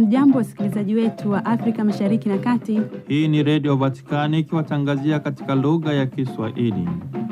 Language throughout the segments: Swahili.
Hamjambo, wasikilizaji wetu wa Afrika Mashariki na Kati. Hii ni Redio Vatikani ikiwatangazia katika lugha ya Kiswahili.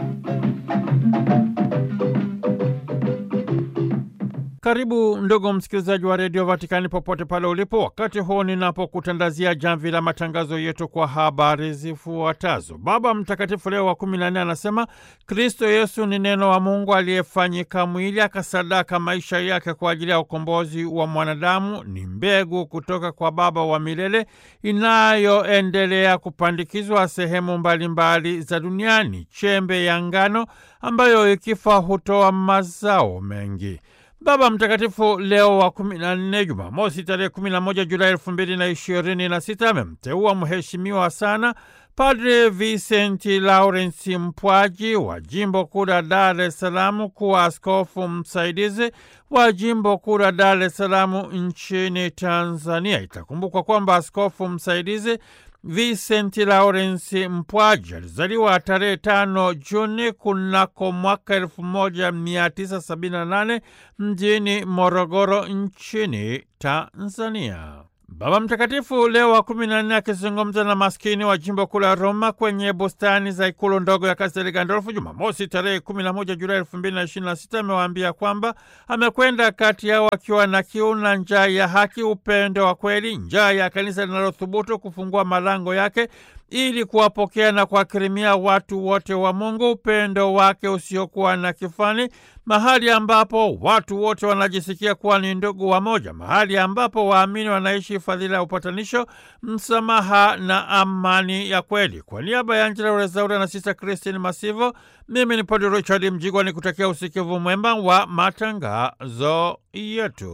Karibu ndugu msikilizaji wa Redio Vatikani popote pale ulipo, wakati huu ninapokutandazia jamvi la matangazo yetu kwa habari zifuatazo. Baba Mtakatifu Leo wa kumi na nne anasema Kristo Yesu ni neno wa Mungu aliyefanyika mwili akasadaka maisha yake kwa ajili ya ukombozi wa mwanadamu. Ni mbegu kutoka kwa Baba wa milele inayoendelea kupandikizwa sehemu mbalimbali mbali za duniani, chembe ya ngano ambayo ikifa hutoa mazao mengi. Baba Mtakatifu Leo wa kumi na nne, Jumamosi tarehe kumi na moja Julai elfu mbili na ishirini na sita amemteua mheshimiwa sana Padre Vicenti Lawrence Mpwaji wa jimbo kuu la Dar es Salaam kuwa askofu msaidizi wa jimbo kuu la Dar es Salaam nchini Tanzania. Itakumbukwa kwamba askofu msaidizi Vincent Lawrence Mpwaji alizaliwa tarehe tano Juni kunako mwaka elfu moja mia tisa sabini na nane mjini Morogoro nchini Tanzania. Baba Mtakatifu Leo wa kumi na nne akizungumza na maskini wa jimbo kuu la Roma kwenye bustani za ikulu ndogo ya Kastel Gandolfo Jumamosi tarehe kumi na moja Julai elfu mbili na ishirini na sita amewaambia kwamba amekwenda kati yao akiwa na kiu na njaa ya haki, upendo wa kweli, njaa ya kanisa linalothubutu kufungua malango yake ili kuwapokea na kuwakirimia watu wote wa Mungu, upendo wake usiokuwa na kifani, mahali ambapo watu wote wanajisikia kuwa ni ndugu wa moja, mahali ambapo waamini wanaishi fadhila ya upatanisho, msamaha na amani ya kweli. Kwa niaba ya Angela Rezaura na Sista Christine Masivo, mimi ni Padre Richard Mjigwa ni kutakia usikivu mwema wa matangazo yetu.